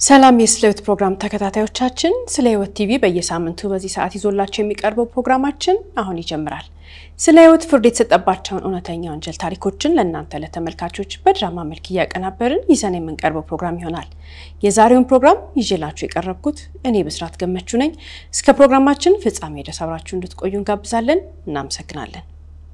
ሰላም የስለ ሕይወት ፕሮግራም ተከታታዮቻችን፣ ስለ ሕይወት ቲቪ በየሳምንቱ በዚህ ሰዓት ይዞላቸው የሚቀርበው ፕሮግራማችን አሁን ይጀምራል። ስለ ሕይወት ፍርድ የተሰጠባቸውን እውነተኛ ወንጀል ታሪኮችን ለእናንተ ለተመልካቾች በድራማ መልክ እያቀናበርን ይዘን የምንቀርበው ፕሮግራም ይሆናል። የዛሬውን ፕሮግራም ይዤላችሁ የቀረብኩት እኔ ብስራት ገመቹ ነኝ። እስከ ፕሮግራማችን ፍጻሜ ድረስ አብራችሁ እንድትቆዩ እንጋብዛለን። እናመሰግናለን።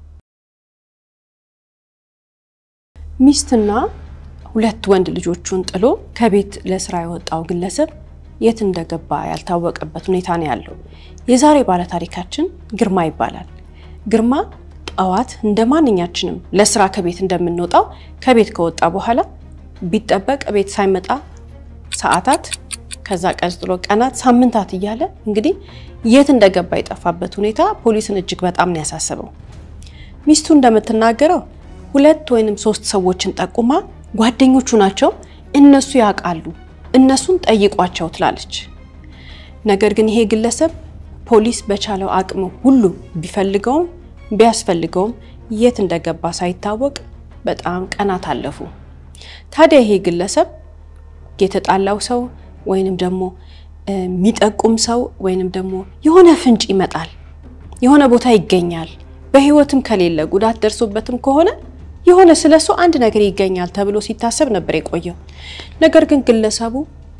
ሚስትና ሁለት ወንድ ልጆቹን ጥሎ ከቤት ለስራ የወጣው ግለሰብ የት እንደገባ ያልታወቀበት ሁኔታ ነው ያለው። የዛሬ ባለታሪካችን ግርማ ይባላል። ግርማ ጠዋት እንደ ማንኛችንም ለስራ ከቤት እንደምንወጣው ከቤት ከወጣ በኋላ ቢጠበቅ ቤት ሳይመጣ ሰዓታት፣ ከዛ ቀጥሎ ቀናት፣ ሳምንታት እያለ እንግዲህ የት እንደገባ የጠፋበት ሁኔታ ፖሊስን እጅግ በጣም ነው ያሳሰበው። ሚስቱ እንደምትናገረው ሁለት ወይንም ሶስት ሰዎችን ጠቁማ ጓደኞቹ ናቸው፣ እነሱ ያውቃሉ፣ እነሱን ጠይቋቸው ትላለች። ነገር ግን ይሄ ግለሰብ ፖሊስ በቻለው አቅም ሁሉ ቢፈልገውም ቢያስፈልገውም የት እንደገባ ሳይታወቅ በጣም ቀናት አለፉ። ታዲያ ይሄ ግለሰብ የተጣላው ሰው ወይንም ደግሞ የሚጠቁም ሰው ወይንም ደግሞ የሆነ ፍንጭ ይመጣል፣ የሆነ ቦታ ይገኛል፣ በህይወትም ከሌለ ጉዳት ደርሶበትም ከሆነ የሆነ ስለሱ አንድ ነገር ይገኛል ተብሎ ሲታሰብ ነበር የቆየው። ነገር ግን ግለሰቡ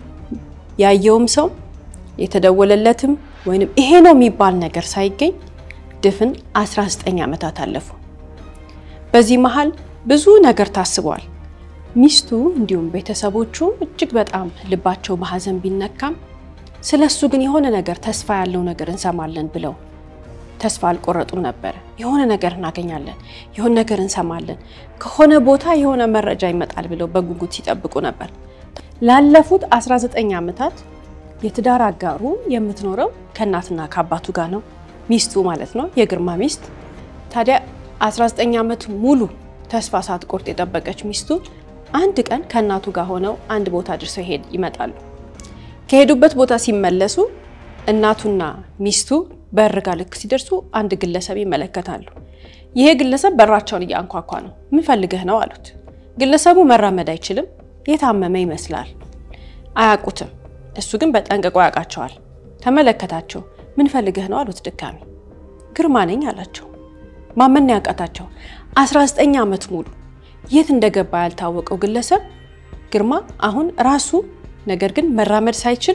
ያየውም ሰው የተደወለለትም ወይንም ይሄ ነው የሚባል ነገር ሳይገኝ ድፍን 19 ዓመታት አለፉ። በዚህ መሃል ብዙ ነገር ታስቧል። ሚስቱ እንዲሁም ቤተሰቦቹ እጅግ በጣም ልባቸው በሀዘን ቢነካም ስለሱ ግን የሆነ ነገር ተስፋ ያለው ነገር እንሰማለን ብለው ተስፋ አልቆረጡም ነበር። የሆነ ነገር እናገኛለን፣ የሆነ ነገር እንሰማለን፣ ከሆነ ቦታ የሆነ መረጃ ይመጣል ብለው በጉጉት ሲጠብቁ ነበር። ላለፉት 19 ዓመታት የትዳር አጋሩ የምትኖረው ከእናትና ከአባቱ ጋር ነው፣ ሚስቱ ማለት ነው፣ የግርማ ሚስት። ታዲያ 19 ዓመት ሙሉ ተስፋ ሳትቆርጥ የጠበቀች ሚስቱ አንድ ቀን ከእናቱ ጋር ሆነው አንድ ቦታ ድርሰው ሄድ ይመጣሉ። ከሄዱበት ቦታ ሲመለሱ እናቱና ሚስቱ በር ጋ ልክ ሲደርሱ አንድ ግለሰብ ይመለከታሉ። ይሄ ግለሰብ በራቸውን እያንኳኳ ነው። ምን ፈልገህ ነው አሉት። ግለሰቡ መራመድ አይችልም፣ የታመመ ይመስላል። አያውቁትም። እሱ ግን በጠንቅቆ ያውቃቸዋል። ተመለከታቸው። ምን ፈልገህ ነው አሉት። ድጋሚ ግርማ ነኝ አላቸው። ማመን ያውቃታቸው 19 ዓመት ሙሉ የት እንደገባ ያልታወቀው ግለሰብ ግርማ አሁን ራሱ ነገር ግን መራመድ ሳይችል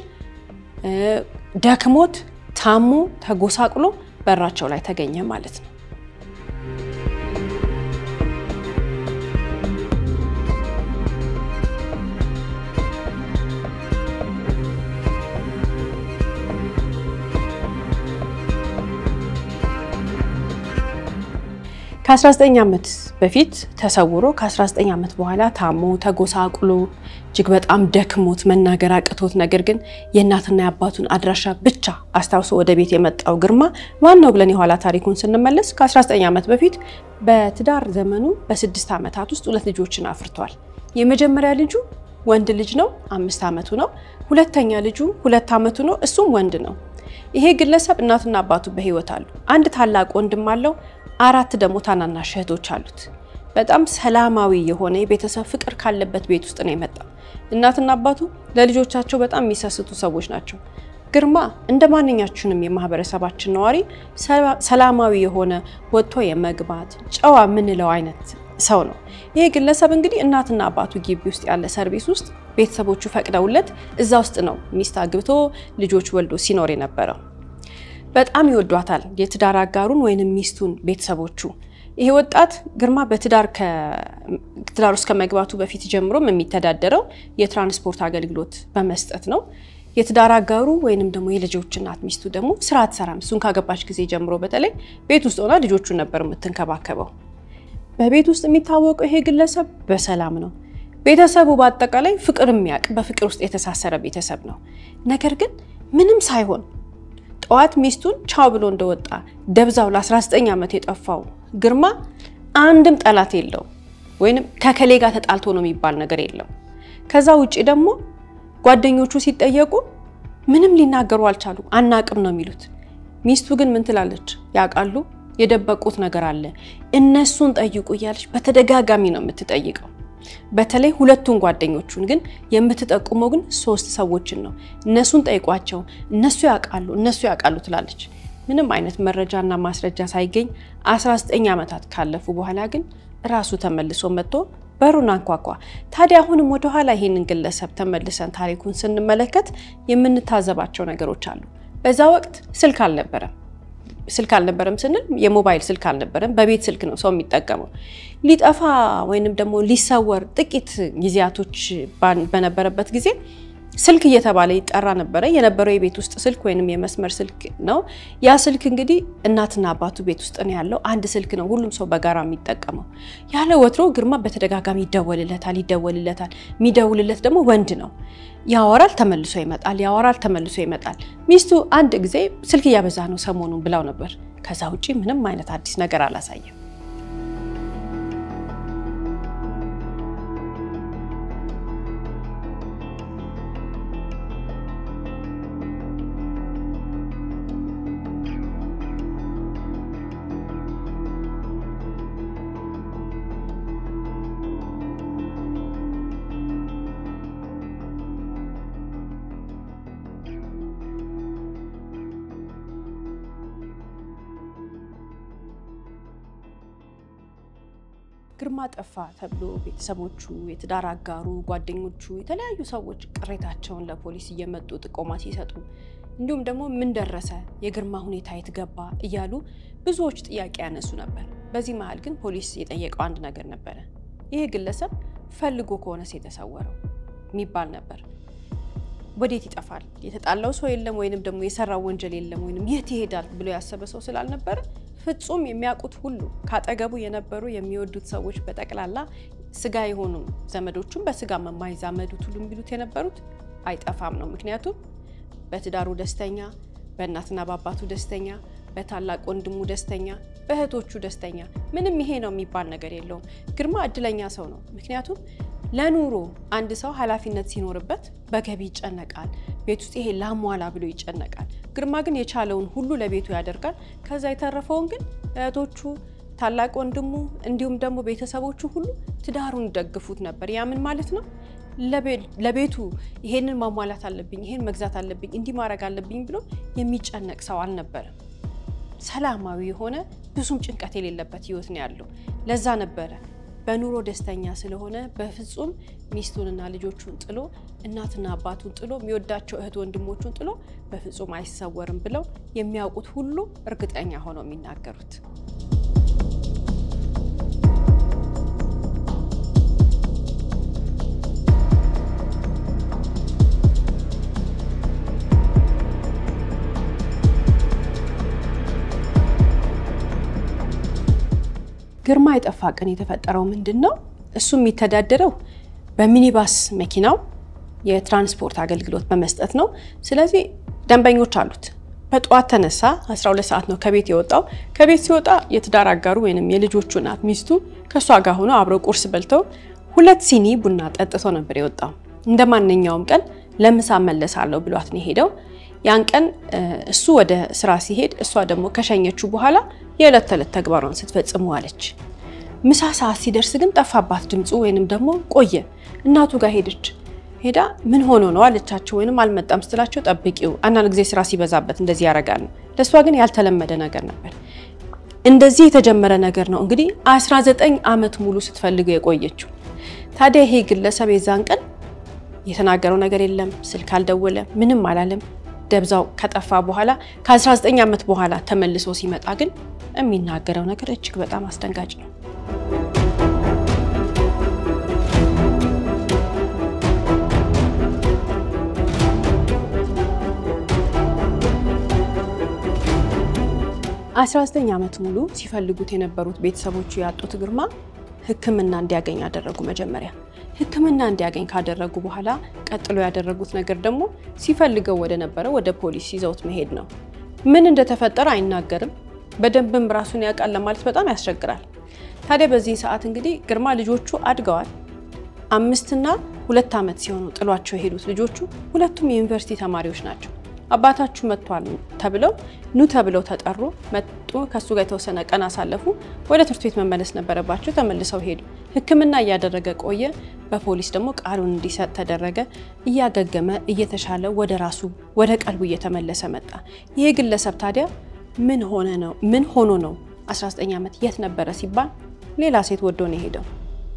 ደክሞት ታሞ ተጎሳቅሎ በራቸው ላይ ተገኘ ማለት ነው። ከ19 ዓመት በፊት ተሰውሮ ከ19 ዓመት በኋላ ታሞ ተጎሳቁሎ እጅግ በጣም ደክሞት መናገር አቅቶት ነገር ግን የእናትና የአባቱን አድራሻ ብቻ አስታውሶ ወደ ቤት የመጣው ግርማ ዋናው ብለን የኋላ ታሪኩን ስንመለስ ከ19 ዓመት በፊት በትዳር ዘመኑ በስድስት ዓመታት ውስጥ ሁለት ልጆችን አፍርቷል። የመጀመሪያ ልጁ ወንድ ልጅ ነው፣ አምስት ዓመቱ ነው። ሁለተኛ ልጁ ሁለት ዓመቱ ነው፣ እሱም ወንድ ነው። ይሄ ግለሰብ እናትና አባቱ በህይወት አሉ። አንድ ታላቅ ወንድም አለው። አራት ደግሞ ታናናሽ እህቶች አሉት። በጣም ሰላማዊ የሆነ የቤተሰብ ፍቅር ካለበት ቤት ውስጥ ነው የመጣው። እናትና አባቱ ለልጆቻቸው በጣም የሚሰስቱ ሰዎች ናቸው። ግርማ እንደ ማንኛችንም የማህበረሰባችን ነዋሪ ሰላማዊ የሆነ ወጥቶ የመግባት ጨዋ የምንለው አይነት ሰው ነው። ይህ ግለሰብ እንግዲህ እናትና አባቱ ግቢ ውስጥ ያለ ሰርቪስ ውስጥ ቤተሰቦቹ ፈቅደውለት እዛ ውስጥ ነው ሚስት አግብቶ ልጆች ወልዶ ሲኖር የነበረው። በጣም ይወዷታል የትዳር አጋሩን ወይንም ሚስቱን ቤተሰቦቹ። ይሄ ወጣት ግርማ በትዳር ትዳር ውስጥ ከመግባቱ በፊት ጀምሮም የሚተዳደረው የትራንስፖርት አገልግሎት በመስጠት ነው። የትዳር አጋሩ ወይንም ደግሞ የልጆች እናት ሚስቱ ደግሞ ስራ አትሰራም። እሱን ካገባች ጊዜ ጀምሮ በተለይ ቤት ውስጥ ሆና ልጆቹን ነበር የምትንከባከበው። በቤት ውስጥ የሚታወቀው ይሄ ግለሰብ በሰላም ነው። ቤተሰቡ በአጠቃላይ ፍቅር የሚያውቅ በፍቅር ውስጥ የተሳሰረ ቤተሰብ ነው። ነገር ግን ምንም ሳይሆን ጠዋት ሚስቱን ቻው ብሎ እንደወጣ ደብዛው ለ19 ዓመት የጠፋው ግርማ አንድም ጠላት የለውም፣ ወይንም ከከሌ ጋር ተጣልቶ ነው የሚባል ነገር የለም። ከዛ ውጭ ደግሞ ጓደኞቹ ሲጠየቁ ምንም ሊናገሩ አልቻሉ፣ አናቅም ነው የሚሉት። ሚስቱ ግን ምን ትላለች? ያውቃሉ፣ የደበቁት ነገር አለ፣ እነሱን ጠይቁ እያለች በተደጋጋሚ ነው የምትጠይቀው። በተለይ ሁለቱን ጓደኞቹን ግን የምትጠቁመው ግን ሶስት ሰዎችን ነው። እነሱን ጠይቋቸው፣ እነሱ ያውቃሉ፣ እነሱ ያውቃሉ ትላለች። ምንም አይነት መረጃና ማስረጃ ሳይገኝ 19 ዓመታት ካለፉ በኋላ ግን ራሱ ተመልሶ መጥቶ በሩን አንኳኳ። ታዲያ አሁንም ወደኋላ ይሄንን ግለሰብ ተመልሰን ታሪኩን ስንመለከት የምንታዘባቸው ነገሮች አሉ። በዛ ወቅት ስልክ አልነበረም። ስልክ አልነበረም ስንል የሞባይል ስልክ አልነበረም። በቤት ስልክ ነው ሰው የሚጠቀመው። ሊጠፋ ወይንም ደግሞ ሊሰወር ጥቂት ጊዜያቶች በነበረበት ጊዜ ስልክ እየተባለ ይጠራ ነበረ። የነበረው የቤት ውስጥ ስልክ ወይንም የመስመር ስልክ ነው። ያ ስልክ እንግዲህ እናትና አባቱ ቤት ውስጥ ነው ያለው። አንድ ስልክ ነው ሁሉም ሰው በጋራ የሚጠቀመው። ያለ ወትሮ ግርማ በተደጋጋሚ ይደወልለታል ይደወልለታል። የሚደውልለት ደግሞ ወንድ ነው። ያወራል፣ ተመልሶ ይመጣል፣ ያወራል፣ ተመልሶ ይመጣል። ሚስቱ አንድ ጊዜ ስልክ እያበዛ ነው ሰሞኑን ብላው ነበር። ከዛ ውጪ ምንም አይነት አዲስ ነገር አላሳየም። ግርማ ጠፋ ተብሎ ቤተሰቦቹ፣ የትዳር አጋሩ፣ ጓደኞቹ፣ የተለያዩ ሰዎች ቅሬታቸውን ለፖሊስ እየመጡ ጥቆማ ሲሰጡ እንዲሁም ደግሞ ምን ደረሰ፣ የግርማ ሁኔታ የት ገባ እያሉ ብዙዎች ጥያቄ ያነሱ ነበር። በዚህ መሀል ግን ፖሊስ የጠየቀው አንድ ነገር ነበረ። ይህ ግለሰብ ፈልጎ ከሆነስ የተሰወረው የሚባል ነበር። ወዴት ይጠፋል? የተጣላው ሰው የለም ወይንም ደግሞ የሰራው ወንጀል የለም ወይንም የት ይሄዳል ብሎ ያሰበ ሰው ስላልነበረ ፍጹም የሚያውቁት ሁሉ ካጠገቡ የነበሩ የሚወዱት ሰዎች በጠቅላላ ስጋ የሆኑ ዘመዶቹም በስጋ የማይዛመዱት ሁሉ የሚሉት የነበሩት አይጠፋም ነው። ምክንያቱም በትዳሩ ደስተኛ፣ በእናትና በአባቱ ደስተኛ፣ በታላቅ ወንድሙ ደስተኛ፣ በእህቶቹ ደስተኛ፣ ምንም ይሄ ነው የሚባል ነገር የለውም። ግርማ እድለኛ ሰው ነው። ምክንያቱም ለኑሮ አንድ ሰው ኃላፊነት ሲኖርበት በገቢ ይጨነቃል። ቤት ውስጥ ይሄ ላሟላ ብሎ ይጨነቃል። ግርማ ግን የቻለውን ሁሉ ለቤቱ ያደርጋል። ከዛ የተረፈውን ግን እህቶቹ፣ ታላቅ ወንድሙ እንዲሁም ደግሞ ቤተሰቦቹ ሁሉ ትዳሩን ደግፉት ነበር። ያ ምን ማለት ነው? ለቤቱ ይሄንን ማሟላት አለብኝ፣ ይሄን መግዛት አለብኝ፣ እንዲህ ማድረግ አለብኝ ብሎ የሚጨነቅ ሰው አልነበረም። ሰላማዊ የሆነ ብዙም ጭንቀት የሌለበት ህይወት ነው ያለው። ለዛ ነበረ በኑሮ ደስተኛ ስለሆነ በፍጹም ሚስቱንና ልጆቹን ጥሎ እናትና አባቱን ጥሎ የሚወዳቸው እህት ወንድሞቹን ጥሎ በፍጹም አይሰወርም ብለው የሚያውቁት ሁሉ እርግጠኛ ሆነው የሚናገሩት። ግርማ የጠፋ ቀን የተፈጠረው ምንድን ነው? እሱ የሚተዳደረው በሚኒባስ መኪናው የትራንስፖርት አገልግሎት በመስጠት ነው። ስለዚህ ደንበኞች አሉት። በጠዋት ተነሳ፣ 12 ሰዓት ነው ከቤት የወጣው። ከቤት ሲወጣ የትዳር አጋሩ ወይም የልጆቹ እናት ሚስቱ ከእሷ ጋር ሆኖ አብረው ቁርስ በልተው ሁለት ሲኒ ቡና ጠጥቶ ነበር የወጣው። እንደ ማንኛውም ቀን ለምሳ መለሳለሁ ብሏት ነው የሄደው። ያን ቀን እሱ ወደ ስራ ሲሄድ እሷ ደግሞ ከሸኘችው በኋላ የዕለት ተዕለት ተግባሯን ስትፈጽሙ አለች። ምሳ ሰዓት ሲደርስ ግን ጠፋባት ድምፁ፣ ወይንም ደግሞ ቆየ። እናቱ ጋር ሄደች። ሄዳ ምን ሆኖ ነው አለቻቸው። ወይንም አልመጣም ስትላቸው ጠብቂው፣ አንዳንድ ጊዜ ስራ ሲበዛበት እንደዚህ ያደርጋል ነው። ለእሷ ግን ያልተለመደ ነገር ነበር። እንደዚህ የተጀመረ ነገር ነው እንግዲህ 19 ዓመት ሙሉ ስትፈልገው የቆየችው። ታዲያ ይሄ ግለሰብ የዛን ቀን የተናገረው ነገር የለም፣ ስልክ አልደወለም፣ ምንም አላለም። ደብዛው ከጠፋ በኋላ ከ19 ዓመት በኋላ ተመልሶ ሲመጣ ግን የሚናገረው ነገር እጅግ በጣም አስደንጋጭ ነው። አስራ ዘጠኝ ዓመት ሙሉ ሲፈልጉት የነበሩት ቤተሰቦቹ ያጡት ግርማ ሕክምና እንዲያገኝ አደረጉ። መጀመሪያ ሕክምና እንዲያገኝ ካደረጉ በኋላ ቀጥሎ ያደረጉት ነገር ደግሞ ሲፈልገው ወደ ነበረ ወደ ፖሊስ ይዘውት መሄድ ነው። ምን እንደተፈጠረ አይናገርም። በደንብም ራሱን ያውቃል ለማለት በጣም ያስቸግራል። ታዲያ በዚህ ሰዓት እንግዲህ ግርማ ልጆቹ አድገዋል። አምስትና ሁለት ዓመት ሲሆኑ ጥሏቸው የሄዱት ልጆቹ ሁለቱም የዩኒቨርሲቲ ተማሪዎች ናቸው። አባታችሁ መጥቷል ተብለው ኑ ተብለው ተጠሩ። መጡ። ከሱ ጋር የተወሰነ ቀን አሳለፉ። ወደ ትምህርት ቤት መመለስ ነበረባቸው። ተመልሰው ሄዱ። ሕክምና እያደረገ ቆየ። በፖሊስ ደግሞ ቃሉን እንዲሰጥ ተደረገ። እያገገመ እየተሻለ ወደ ራሱ ወደ ቀልቡ እየተመለሰ መጣ። ይህ ግለሰብ ታዲያ ምን ሆነ ነው ምን ሆኖ ነው 19 ዓመት የት ነበረ ሲባል ሌላ ሴት ወዶ ነው የሄደው።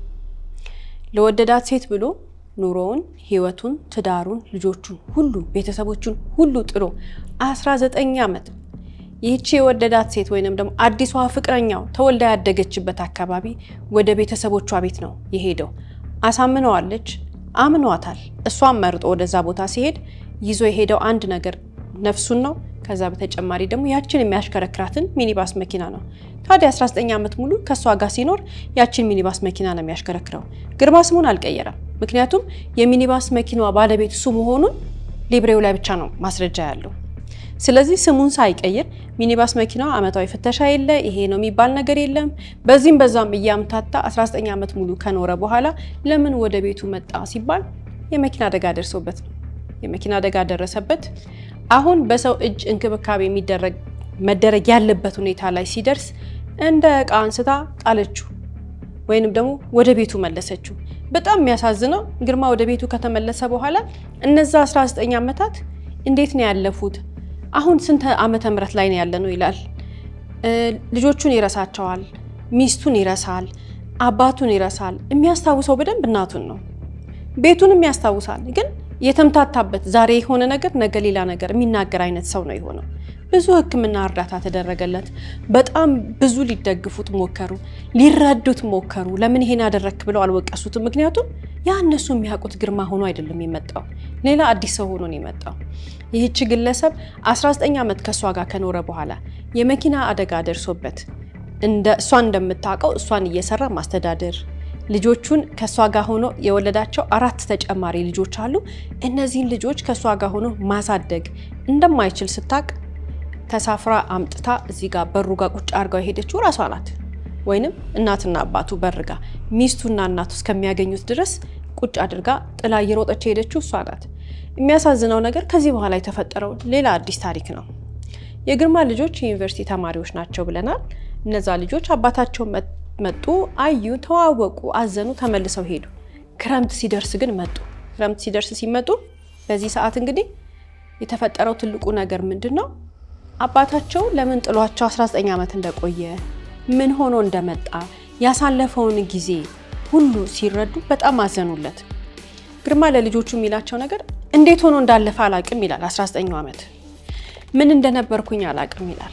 ለወደዳት ሴት ብሎ ኑሮውን፣ ህይወቱን፣ ትዳሩን፣ ልጆቹን ሁሉ ቤተሰቦቹን ሁሉ ጥሎ 19 ዓመት ይህቺ የወደዳት ሴት ወይንም ደግሞ አዲሷ ፍቅረኛው ተወልዳ ያደገችበት አካባቢ ወደ ቤተሰቦቿ ቤት ነው የሄደው። አሳምነዋለች፣ አምኗታል። እሷን መርጦ ወደዛ ቦታ ሲሄድ ይዞ የሄደው አንድ ነገር ነፍሱን ነው። ከዛ በተጨማሪ ደግሞ ያችን የሚያሽከረክራትን ሚኒባስ መኪና ነው። ታዲያ 19 ዓመት ሙሉ ከእሷ ጋር ሲኖር ያችን ሚኒባስ መኪና ነው የሚያሽከረክረው። ግርማ ስሙን አልቀየረም። ምክንያቱም የሚኒባስ መኪናዋ ባለቤት እሱ መሆኑን ሊብሬው ላይ ብቻ ነው ማስረጃ ያለው። ስለዚህ ስሙን ሳይቀይር ሚኒባስ መኪናዋ ዓመታዊ ፍተሻ የለ ይሄ ነው የሚባል ነገር የለም። በዚህም በዛም እያምታታ 19 ዓመት ሙሉ ከኖረ በኋላ ለምን ወደ ቤቱ መጣ ሲባል የመኪና አደጋ ደርሶበት ነው። የመኪና አደጋ ደረሰበት። አሁን በሰው እጅ እንክብካቤ የሚደረግ መደረግ ያለበት ሁኔታ ላይ ሲደርስ እንደ እቃ አንስታ ጣለችው፣ ወይንም ደግሞ ወደ ቤቱ መለሰችው። በጣም የሚያሳዝነው ግርማ ወደ ቤቱ ከተመለሰ በኋላ እነዛ 19 ዓመታት እንዴት ነው ያለፉት? አሁን ስንት ዓመተ ምህረት ላይ ነው ያለ ነው ይላል። ልጆቹን ይረሳቸዋል፣ ሚስቱን ይረሳል፣ አባቱን ይረሳል። የሚያስታውሰው በደንብ እናቱን ነው። ቤቱንም ያስታውሳል ግን የተምታታበት ዛሬ የሆነ ነገር ነገ ሌላ ነገር የሚናገር አይነት ሰው ነው የሆነው። ብዙ ሕክምና እርዳታ ተደረገለት። በጣም ብዙ ሊደግፉት ሞከሩ፣ ሊረዱት ሞከሩ። ለምን ይሄን ያደረክ ብለው አልወቀሱትም። ምክንያቱም ያ እነሱ የሚያውቁት ግርማ ሆኖ አይደለም የመጣው፣ ሌላ አዲስ ሰው ሆኖ ነው የመጣው። ይህች ግለሰብ 19 ዓመት ከእሷ ጋር ከኖረ በኋላ የመኪና አደጋ ደርሶበት እንደ እሷን እንደምታውቀው እሷን እየሰራ ማስተዳደር ልጆቹን ከእሷ ጋር ሆኖ የወለዳቸው አራት ተጨማሪ ልጆች አሉ። እነዚህን ልጆች ከእሷ ጋር ሆኖ ማሳደግ እንደማይችል ስታቅ ተሳፍራ አምጥታ እዚህ ጋር በሩ ጋር ቁጭ አድርጋው የሄደችው ራሷ ናት። ወይንም እናትና አባቱ በር ጋር ሚስቱና እናቱ እስከሚያገኙት ድረስ ቁጭ አድርጋ ጥላ እየሮጠች የሄደችው እሷ ናት። የሚያሳዝነው ነገር ከዚህ በኋላ የተፈጠረው ሌላ አዲስ ታሪክ ነው። የግርማ ልጆች የዩኒቨርሲቲ ተማሪዎች ናቸው ብለናል። እነዛ ልጆች አባታቸው መጡ፣ አዩ፣ ተዋወቁ፣ አዘኑ፣ ተመልሰው ሄዱ። ክረምት ሲደርስ ግን መጡ። ክረምት ሲደርስ ሲመጡ በዚህ ሰዓት እንግዲህ የተፈጠረው ትልቁ ነገር ምንድን ነው? አባታቸው ለምን ጥሏቸው 19 ዓመት እንደቆየ ምን ሆኖ እንደመጣ ያሳለፈውን ጊዜ ሁሉ ሲረዱ በጣም አዘኑለት። ግርማ ለልጆቹ የሚላቸው ነገር እንዴት ሆኖ እንዳለፈ አላቅም ይላል። 19 ዓመት ምን እንደነበርኩኝ አላቅም ይላል።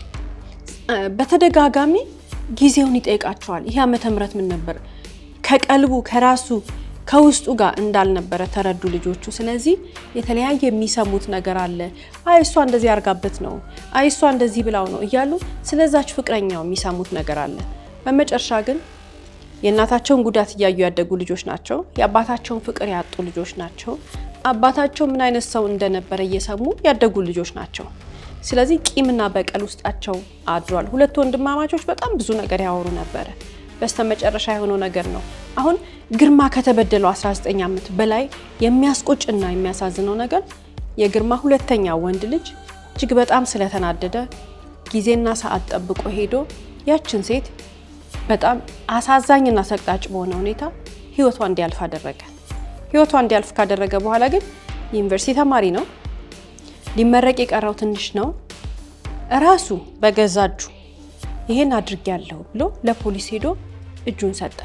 በተደጋጋሚ ጊዜውን ይጠይቃቸዋል። ይህ ዓመተ ምህረት ምን ነበር? ከቀልቡ ከራሱ ከውስጡ ጋር እንዳልነበረ ተረዱ ልጆቹ። ስለዚህ የተለያየ የሚሰሙት ነገር አለ። አይ እሷ እንደዚህ አርጋበት ነው፣ አይ እሷ እንደዚህ ብላው ነው እያሉ ስለዛች ፍቅረኛው የሚሰሙት ነገር አለ። በመጨረሻ ግን የእናታቸውን ጉዳት እያዩ ያደጉ ልጆች ናቸው። የአባታቸውን ፍቅር ያጡ ልጆች ናቸው። አባታቸው ምን አይነት ሰው እንደነበረ እየሰሙ ያደጉ ልጆች ናቸው። ስለዚህ ቂምና በቀል ውስጣቸው አድሯል። ሁለት ወንድማማቾች በጣም ብዙ ነገር ያወሩ ነበረ። በስተመጨረሻ የሆነው ነገር ነው። አሁን ግርማ ከተበደለው 19 ዓመት በላይ የሚያስቆጭና የሚያሳዝነው ነገር የግርማ ሁለተኛ ወንድ ልጅ እጅግ በጣም ስለተናደደ ጊዜና ሰዓት ጠብቆ ሄዶ ያችን ሴት በጣም አሳዛኝና ሰቅጣጭ በሆነ ሁኔታ ህይወቷ እንዲያልፍ አደረገ። ህይወቷ እንዲያልፍ ካደረገ በኋላ ግን ዩኒቨርሲቲ ተማሪ ነው፣ ሊመረቅ የቀረው ትንሽ ነው። እራሱ በገዛ እጁ ይሄን አድርጌያለሁ ብሎ ለፖሊስ ሄዶ እጁን ሰጠ።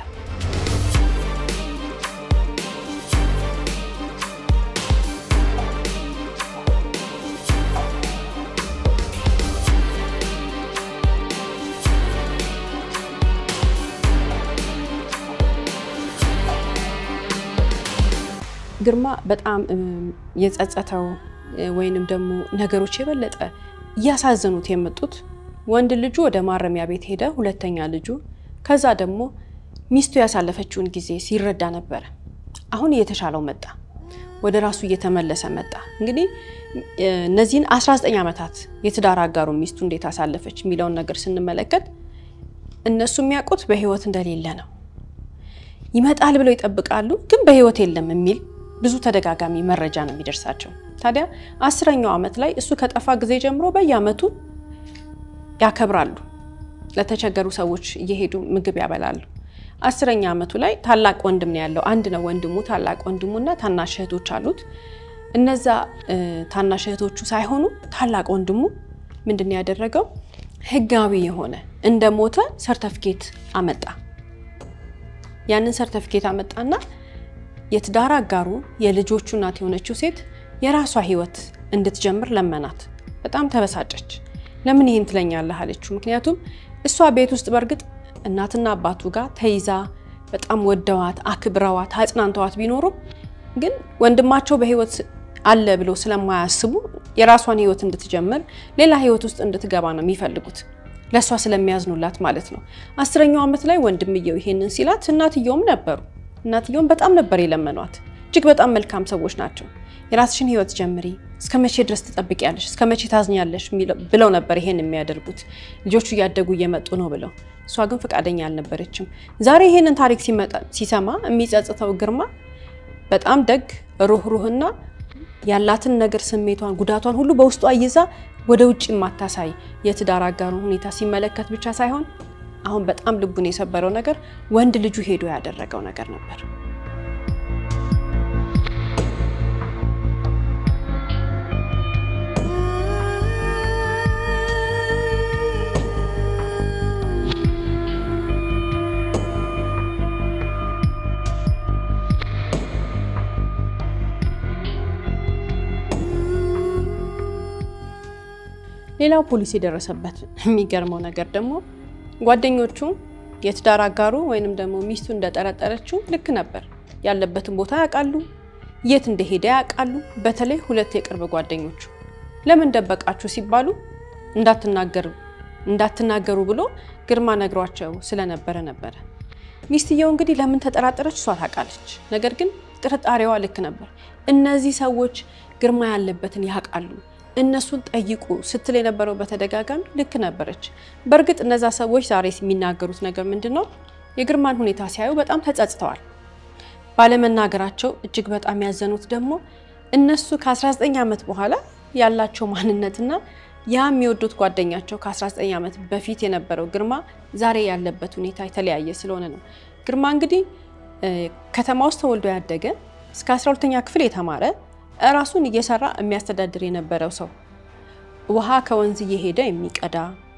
ግርማ በጣም የጸጸተው ወይንም ደግሞ ነገሮች የበለጠ እያሳዘኑት የመጡት ወንድ ልጁ ወደ ማረሚያ ቤት ሄደ፣ ሁለተኛ ልጁ ከዛ ደግሞ ሚስቱ ያሳለፈችውን ጊዜ ሲረዳ ነበረ። አሁን እየተሻለው መጣ፣ ወደ ራሱ እየተመለሰ መጣ። እንግዲህ እነዚህን 19 ዓመታት የትዳር አጋሩ ሚስቱ እንዴት አሳለፈች የሚለውን ነገር ስንመለከት እነሱ የሚያውቁት በህይወት እንደሌለ ነው። ይመጣል ብለው ይጠብቃሉ፣ ግን በህይወት የለም የሚል ብዙ ተደጋጋሚ መረጃ ነው የሚደርሳቸው። ታዲያ አስረኛው ዓመት ላይ እሱ ከጠፋ ጊዜ ጀምሮ በየዓመቱ ያከብራሉ። ለተቸገሩ ሰዎች እየሄዱ ምግብ ያበላሉ። አስረኛ ዓመቱ ላይ ታላቅ ወንድም ነው ያለው። አንድ ነው ወንድሙ፣ ታላቅ ወንድሙና ታናሽ እህቶች አሉት። እነዛ ታናሽ እህቶቹ ሳይሆኑ ታላቅ ወንድሙ ምንድን ነው ያደረገው? ህጋዊ የሆነ እንደ ሞተ ሰርተፍኬት አመጣ። ያንን ሰርተፍኬት አመጣና የትዳር አጋሩ የልጆቹ እናት የሆነችው ሴት የራሷ ህይወት እንድትጀምር ለመናት። በጣም ተበሳጨች። ለምን ይህን ትለኛለህ አለችው። ምክንያቱም እሷ ቤት ውስጥ በእርግጥ እናትና አባቱ ጋር ተይዛ በጣም ወደዋት አክብረዋት አጽናንተዋት ቢኖሩም ግን ወንድማቸው በህይወት አለ ብለው ስለማያስቡ የራሷን ህይወት እንድትጀምር ሌላ ህይወት ውስጥ እንድትገባ ነው የሚፈልጉት ለእሷ ስለሚያዝኑላት ማለት ነው። አስረኛው ዓመት ላይ ወንድምየው ይሄንን ሲላት እናትየውም ነበሩ። እናትየውም በጣም ነበር የለመኗት። እጅግ በጣም መልካም ሰዎች ናቸው። የራስሽን ህይወት ጀምሪ፣ እስከ መቼ ድረስ ትጠብቂያለሽ? እስከ መቼ ታዝኛለሽ? ብለው ነበር ይሄን የሚያደርጉት ልጆቹ እያደጉ እየመጡ ነው ብለው። እሷ ግን ፈቃደኛ አልነበረችም። ዛሬ ይሄንን ታሪክ ሲሰማ የሚጸጽተው ግርማ በጣም ደግ ሩህሩህና ያላትን ነገር ስሜቷን፣ ጉዳቷን ሁሉ በውስጧ ይዛ ወደ ውጭ የማታሳይ የትዳር አጋሩን ሁኔታ ሲመለከት ብቻ ሳይሆን አሁን በጣም ልቡን የሰበረው ነገር ወንድ ልጁ ሄዶ ያደረገው ነገር ነበር። ሌላው ፖሊስ የደረሰበት የሚገርመው ነገር ደግሞ ጓደኞቹ የትዳር አጋሩ ወይንም ደግሞ ሚስቱ እንደጠረጠረችው ልክ ነበር። ያለበትን ቦታ ያውቃሉ፣ የት እንደሄደ ያውቃሉ። በተለይ ሁለት የቅርብ ጓደኞቹ ለምን ደበቃችሁ ሲባሉ እንዳትናገሩ ብሎ ግርማ ነግሯቸው ስለነበረ ነበረ። ሚስትየው እንግዲህ ለምን ተጠራጠረች እሷ ታውቃለች። ነገር ግን ጥርጣሬዋ ልክ ነበር። እነዚህ ሰዎች ግርማ ያለበትን ያውቃሉ እነሱን ጠይቁ ስትል የነበረው በተደጋጋሚ ልክ ነበረች። በእርግጥ እነዛ ሰዎች ዛሬ የሚናገሩት ነገር ምንድን ነው? የግርማን ሁኔታ ሲያዩ በጣም ተጸጽተዋል። ባለመናገራቸው እጅግ በጣም ያዘኑት ደግሞ እነሱ ከ19 ዓመት በኋላ ያላቸው ማንነትና ያ የሚወዱት ጓደኛቸው ከ19 ዓመት በፊት የነበረው ግርማ ዛሬ ያለበት ሁኔታ የተለያየ ስለሆነ ነው። ግርማ እንግዲህ ከተማ ውስጥ ተወልዶ ያደገ እስከ 12ኛ ክፍል የተማረ ራሱን እየሰራ የሚያስተዳድር የነበረው ሰው ውሃ ከወንዝ እየሄደ የሚቀዳ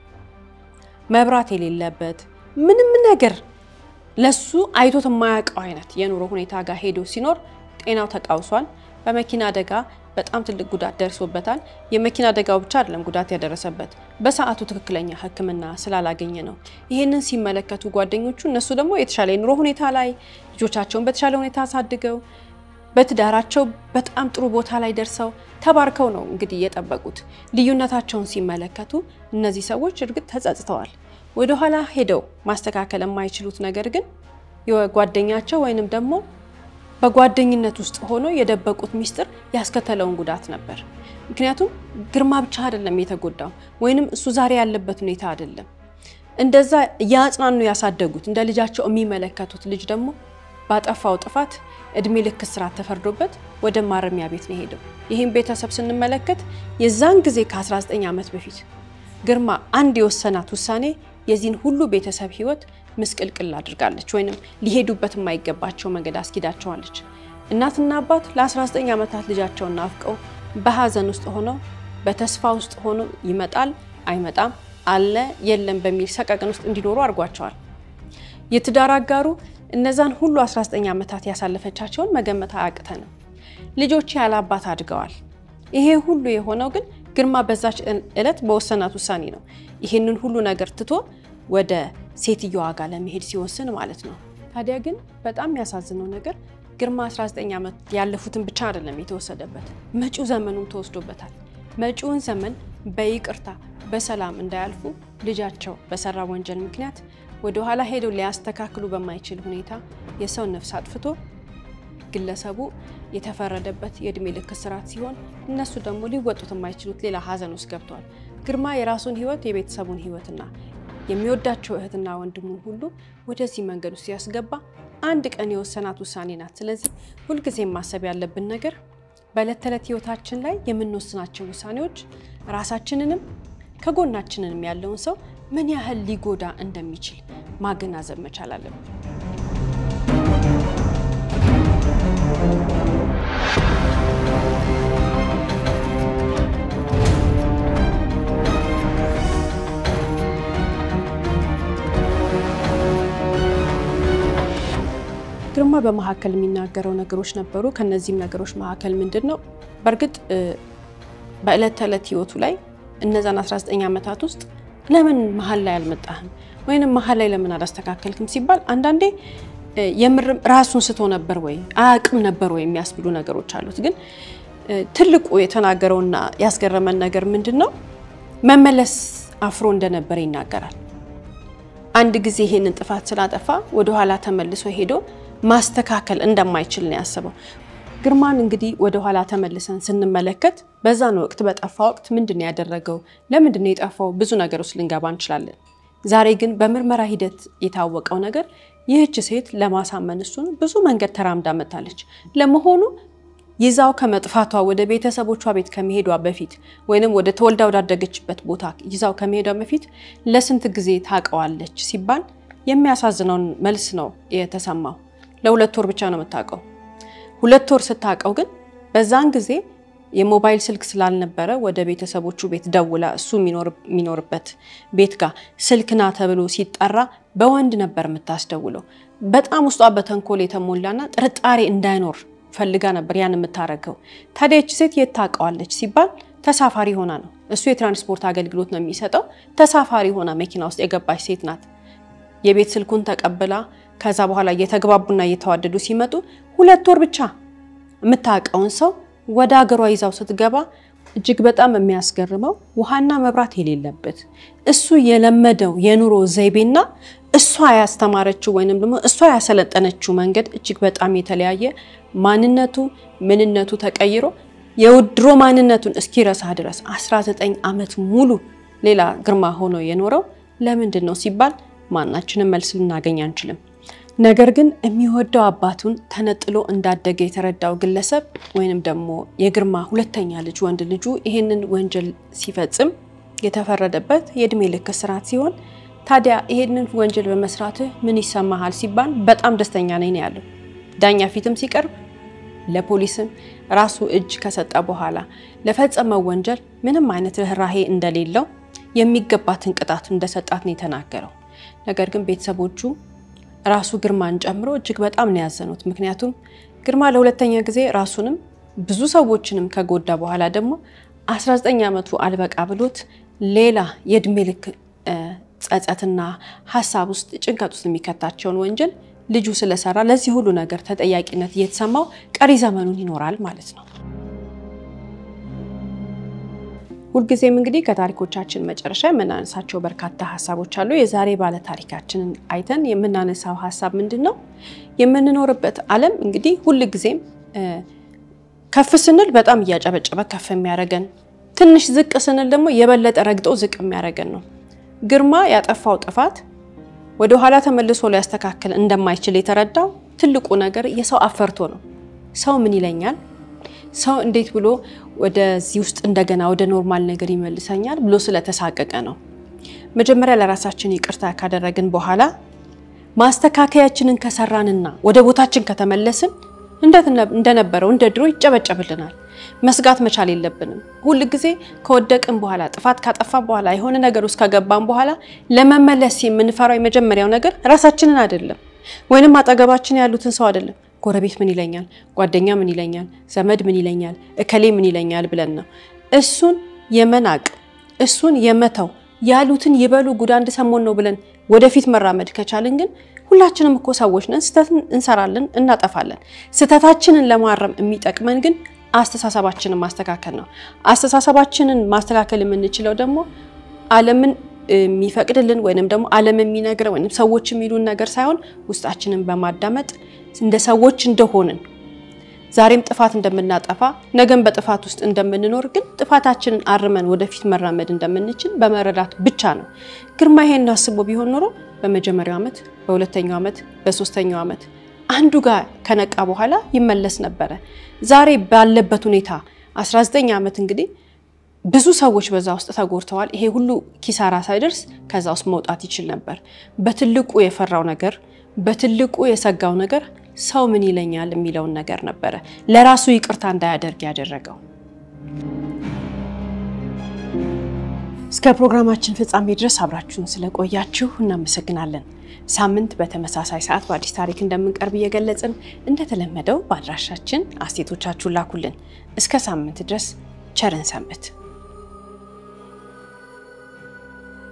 መብራት የሌለበት ምንም ነገር ለሱ አይቶት የማያውቀው አይነት የኑሮ ሁኔታ ጋር ሄዶ ሲኖር ጤናው ተቃውሷል። በመኪና አደጋ በጣም ትልቅ ጉዳት ደርሶበታል። የመኪና አደጋው ብቻ አይደለም ጉዳት ያደረሰበት በሰዓቱ ትክክለኛ ሕክምና ስላላገኘ ነው። ይህንን ሲመለከቱ ጓደኞቹ እነሱ ደግሞ የተሻለ የኑሮ ሁኔታ ላይ ልጆቻቸውን በተሻለ ሁኔታ አሳድገው በትዳራቸው በጣም ጥሩ ቦታ ላይ ደርሰው ተባርከው ነው እንግዲህ የጠበቁት። ልዩነታቸውን ሲመለከቱ እነዚህ ሰዎች እርግጥ ተጸጽተዋል። ወደኋላ ሄደው ማስተካከል የማይችሉት ነገር ግን የጓደኛቸው ወይንም ደግሞ በጓደኝነት ውስጥ ሆኖ የደበቁት ሚስጥር ያስከተለውን ጉዳት ነበር። ምክንያቱም ግርማ ብቻ አይደለም የተጎዳው፣ ወይንም እሱ ዛሬ ያለበት ሁኔታ አይደለም። እንደዛ ያጽናኑ ያሳደጉት እንደ ልጃቸው የሚመለከቱት ልጅ ደግሞ ባጠፋው ጥፋት እድሜ ልክ እስራት ተፈርዶበት ወደ ማረሚያ ቤት ነው ሄደው። ይህም ቤተሰብ ስንመለከት የዛን ጊዜ ከ19 ዓመት በፊት ግርማ አንድ የወሰናት ውሳኔ የዚህን ሁሉ ቤተሰብ ሕይወት ምስቅልቅል አድርጋለች፣ ወይንም ሊሄዱበት የማይገባቸው መንገድ አስኪዳቸዋለች። እናትና አባት ለ19 ዓመታት ልጃቸውን ናፍቀው በሀዘን ውስጥ ሆነው በተስፋ ውስጥ ሆነው ይመጣል አይመጣም፣ አለ የለም በሚል ሰቀቅን ውስጥ እንዲኖሩ አድርጓቸዋል። የትዳር አጋሩ እነዛን ሁሉ 19 ዓመታት ያሳለፈቻቸውን መገመት አያቅተንም። ልጆች ያለ አባት አድገዋል። ይሄ ሁሉ የሆነው ግን ግርማ በዛች ዕለት በወሰናት ውሳኔ ነው። ይሄንን ሁሉ ነገር ትቶ ወደ ሴትዮዋ ጋር ለመሄድ ሲወስን ማለት ነው። ታዲያ ግን በጣም የሚያሳዝነው ነገር ግርማ 19 ዓመት ያለፉትን ብቻ አይደለም የተወሰደበት፣ መጪው ዘመኑም ተወስዶበታል። መጪውን ዘመን በይቅርታ በሰላም እንዳያልፉ ልጃቸው በሰራ ወንጀል ምክንያት ወደ ኋላ ሄደው ሊያስተካክሉ በማይችል ሁኔታ የሰው ነፍስ አጥፍቶ ግለሰቡ የተፈረደበት የእድሜ ልክ እስራት ሲሆን እነሱ ደግሞ ሊወጡት የማይችሉት ሌላ ሀዘን ውስጥ ገብተዋል። ግርማ የራሱን ህይወት የቤተሰቡን ህይወትና የሚወዳቸው እህትና ወንድሙን ሁሉ ወደዚህ መንገድ ውስጥ ሲያስገባ አንድ ቀን የወሰናት ውሳኔ ናት። ስለዚህ ሁልጊዜም ማሰብ ያለብን ነገር በዕለት ተዕለት ህይወታችን ላይ የምንወስናቸው ውሳኔዎች ራሳችንንም ከጎናችንንም ያለውን ሰው ምን ያህል ሊጎዳ እንደሚችል ማገናዘብ መቻል አለብን። በመካከል የሚናገረው ነገሮች ነበሩ። ከነዚህም ነገሮች መካከል ምንድን ነው በእርግጥ በዕለት ተዕለት ህይወቱ ላይ እነዛን 19 ዓመታት ውስጥ ለምን መሀል ላይ አልመጣህም ወይንም መሀል ላይ ለምን አላስተካከልክም ሲባል አንዳንዴ የምርም ራሱን ስቶ ነበር ወይ አያውቅም ነበር ወይ የሚያስብሉ ነገሮች አሉት። ግን ትልቁ የተናገረውና ያስገረመን ነገር ምንድን ነው መመለስ አፍሮ እንደነበረ ይናገራል። አንድ ጊዜ ይሄንን ጥፋት ስላጠፋ ወደኋላ ተመልሶ ሄዶ ማስተካከል እንደማይችል ነው ያስበው። ግርማን እንግዲህ ወደኋላ ተመልሰን ስንመለከት በዛን ወቅት በጠፋ ወቅት ምንድን ነው ያደረገው? ለምንድን ነው የጠፋው? ብዙ ነገሮች ልንገባ እንችላለን። ዛሬ ግን በምርመራ ሂደት የታወቀው ነገር ይህች ሴት ለማሳመን እሱን ብዙ መንገድ ተራምዳ መታለች። ለመሆኑ ይዛው ከመጥፋቷ ወደ ቤተሰቦቿ ቤት ከመሄዷ በፊት ወይንም ወደ ተወልዳ ወዳደገችበት ቦታ ይዛው ከመሄዷ በፊት ለስንት ጊዜ ታውቀዋለች ሲባል የሚያሳዝነውን መልስ ነው የተሰማው። ለሁለት ወር ብቻ ነው የምታውቀው። ሁለት ወር ስታውቀው ግን በዛን ጊዜ የሞባይል ስልክ ስላልነበረ ወደ ቤተሰቦቹ ቤት ደውላ እሱ የሚኖርበት ቤት ጋር ስልክና ተብሎ ሲጠራ በወንድ ነበር የምታስደውለው። በጣም ውስጧ በተንኮል የተሞላና ጥርጣሬ እንዳይኖር ፈልጋ ነበር ያን የምታረገው። ታዲያ ይቺ ሴት የት ታውቀዋለች ሲባል ተሳፋሪ ሆና ነው። እሱ የትራንስፖርት አገልግሎት ነው የሚሰጠው። ተሳፋሪ ሆና መኪና ውስጥ የገባች ሴት ናት። የቤት ስልኩን ተቀብላ ከዛ በኋላ እየተግባቡና እየተዋደዱ ሲመጡ ሁለት ወር ብቻ የምታውቀውን ሰው ወደ ሀገሯ ይዛው ስትገባ እጅግ በጣም የሚያስገርመው ውሃና መብራት የሌለበት እሱ የለመደው የኑሮ ዘይቤና እሷ ያስተማረችው ወይንም ደግሞ እሷ ያሰለጠነችው መንገድ እጅግ በጣም የተለያየ ማንነቱ ምንነቱ ተቀይሮ የውድሮ ማንነቱን እስኪረሳ ድረስ 19 ዓመት ሙሉ ሌላ ግርማ ሆኖ የኖረው ለምንድን ነው ሲባል ማናችንም መልስ ልናገኝ አንችልም። ነገር ግን የሚወደው አባቱን ተነጥሎ እንዳደገ የተረዳው ግለሰብ ወይንም ደግሞ የግርማ ሁለተኛ ልጅ ወንድ ልጁ ይህንን ወንጀል ሲፈጽም የተፈረደበት የእድሜ ልክ እስራት ሲሆን ታዲያ ይሄንን ወንጀል በመስራትህ ምን ይሰማሃል ሲባል በጣም ደስተኛ ነኝ ነው ያለው። ዳኛ ፊትም ሲቀርብ ለፖሊስም ራሱ እጅ ከሰጠ በኋላ ለፈጸመው ወንጀል ምንም አይነት ርኅራሄ እንደሌለው የሚገባትን ቅጣት እንደሰጣት ነው የተናገረው። ነገር ግን ቤተሰቦቹ ራሱ ግርማን ጨምሮ እጅግ በጣም ነው ያዘኑት። ምክንያቱም ግርማ ለሁለተኛ ጊዜ ራሱንም ብዙ ሰዎችንም ከጎዳ በኋላ ደግሞ 19 ዓመቱ አልበቃ ብሎት ሌላ የእድሜ ልክ ጸጸትና ሀሳብ ውስጥ ጭንቀት ውስጥ የሚከታቸውን ወንጀል ልጁ ስለሰራ ለዚህ ሁሉ ነገር ተጠያቂነት እየተሰማው ቀሪ ዘመኑን ይኖራል ማለት ነው። ሁልጊዜም እንግዲህ ከታሪኮቻችን መጨረሻ የምናነሳቸው በርካታ ሀሳቦች አሉ። የዛሬ ባለ ታሪካችንን አይተን የምናነሳው ሀሳብ ምንድን ነው? የምንኖርበት ዓለም እንግዲህ ሁልጊዜም ከፍ ስንል በጣም እያጨበጨበ ከፍ የሚያደርገን፣ ትንሽ ዝቅ ስንል ደግሞ የበለጠ ረግጦ ዝቅ የሚያደርገን ነው። ግርማ ያጠፋው ጥፋት ወደ ኋላ ተመልሶ ሊያስተካክል እንደማይችል የተረዳው ትልቁ ነገር የሰው አፈርቶ ነው። ሰው ምን ይለኛል፣ ሰው እንዴት ብሎ ወደዚህ ውስጥ እንደገና ወደ ኖርማል ነገር ይመልሰኛል ብሎ ስለተሳቀቀ ነው። መጀመሪያ ለራሳችን ይቅርታ ካደረግን በኋላ ማስተካከያችንን ከሰራንና ወደ ቦታችን ከተመለስን እንደነበረው እንደ ድሮ ይጨበጨብልናል። መስጋት መቻል የለብንም። ሁል ጊዜ ከወደቅን በኋላ ጥፋት ካጠፋ በኋላ የሆነ ነገር ውስጥ ከገባን በኋላ ለመመለስ የምንፈራው የመጀመሪያው ነገር ራሳችንን አይደለም፣ ወይንም አጠገባችን ያሉትን ሰው አይደለም። ጎረቤት ምን ይለኛል፣ ጓደኛ ምን ይለኛል፣ ዘመድ ምን ይለኛል፣ እከሌ ምን ይለኛል ብለን ነው እሱን የመናቅ እሱን የመተው ያሉትን ይበሉ ጉድ አንድ ሰሞን ነው ብለን ወደፊት መራመድ ከቻልን ግን ሁላችንም እኮ ሰዎች ነን። ስህተትን እንሰራለን፣ እናጠፋለን። ስህተታችንን ለማረም የሚጠቅመን ግን አስተሳሰባችንን ማስተካከል ነው። አስተሳሰባችንን ማስተካከል የምንችለው ደግሞ ዓለምን የሚፈቅድልን ወይንም ደግሞ ዓለም የሚነግረን ወይንም ሰዎች የሚሉን ነገር ሳይሆን ውስጣችንን በማዳመጥ እንደ ሰዎች እንደሆንን ዛሬም ጥፋት እንደምናጠፋ ነገም በጥፋት ውስጥ እንደምንኖር ግን ጥፋታችንን አርመን ወደፊት መራመድ እንደምንችል በመረዳት ብቻ ነው። ግርማ ይሄን አስቦ ቢሆን ኖሮ በመጀመሪያው ዓመት፣ በሁለተኛው ዓመት፣ በሶስተኛው ዓመት አንዱ ጋር ከነቃ በኋላ ይመለስ ነበረ። ዛሬ ባለበት ሁኔታ 19 ዓመት እንግዲህ ብዙ ሰዎች በዛ ውስጥ ተጎድተዋል። ይሄ ሁሉ ኪሳራ ሳይደርስ ከዛ ውስጥ መውጣት ይችል ነበር። በትልቁ የፈራው ነገር፣ በትልቁ የሰጋው ነገር ሰው ምን ይለኛል የሚለውን ነገር ነበረ ለራሱ ይቅርታ እንዳያደርግ ያደረገው። እስከ ፕሮግራማችን ፍጻሜ ድረስ አብራችሁን ስለቆያችሁ እናመሰግናለን። ሳምንት በተመሳሳይ ሰዓት በአዲስ ታሪክ እንደምንቀርብ እየገለጽን እንደተለመደው በአድራሻችን አስተያየቶቻችሁን ላኩልን። እስከ ሳምንት ድረስ ቸርን ሰንብት።